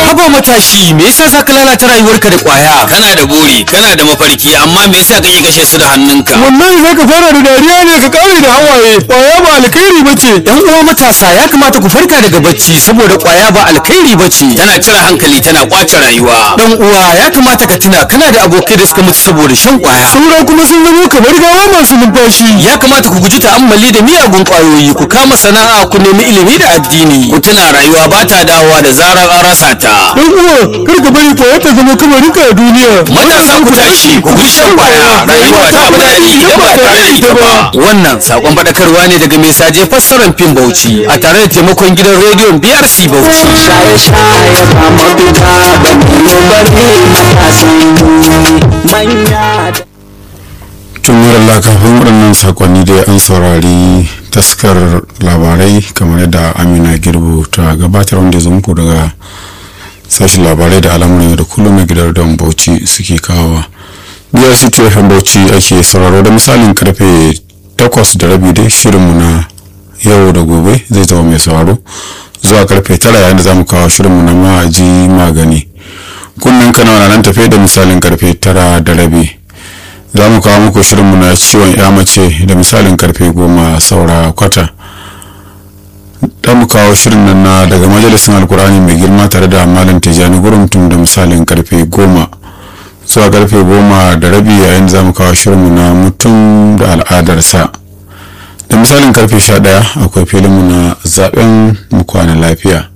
haba matashi me yasa za ka lalata rayuwarka da kwaya kana da buri kana da mafarki amma me yasa kake kashe su da hannunka wallahi zaka fara da dariya ne ka kare da hawaye kwaya ba alkhairi bace yan uwa matasa ya kamata ku farka daga bacci saboda kwaya ba alkhairi bace tana cire hankali tana kwace rayuwa dan uwa ya kamata ka tuna kana da abokai da suka mutu saboda shan kwaya saura kuma sun zama kamar gawa masu numfashi ya kamata ku guji ta'ammali da miyagun kwayoyi ku kama sana'a ku nemi ilimi da addini ku tuna rayuwa ba ta dawowa da zarar an rasa ta dan uwa kar ka bari kwaya ta zama kamarinka a duniya matasa ku tashi ku guji shan kwaya rayuwa ta fi daɗi idan ba tare da ita ba wannan sakon faɗakarwa ne daga mai saje fassarar fim bauchi a tare da taimakon gidan rediyon brc bauchi shaye-shaye ba mafita ba ne bari matasan manya da tun Allah kafin waɗannan sakonni dai an saurari taskar labarai kamar yadda amina girbu ta gabatar wanda ya zo muku daga sashen labarai da al'amuran yau da kullum na gidan don bauchi suke kawowa biyar city fm bauchi ake sauraro da misalin karfe takwas da rabi dai shirinmu na yau da gobe zai zama mai sauraro zuwa karfe tara yayin da za mu kawo shirinmu na ma'aji magani kunnen kana nan tafe da misalin karfe tara da rabi za mu kawo muku shirinmu na ciwon ya mace da misalin karfe goma saura kwata da mu kawo shirin nan na daga majalisin alkur'ani mai girma tare da malam tijjani gurumtum da misalin karfe goma zuwa karfe goma da rabi yayin za mu kawo shirinmu na mutum da al'adarsa da misalin karfe sha daya akwai filinmu na zaben mu kwana lafiya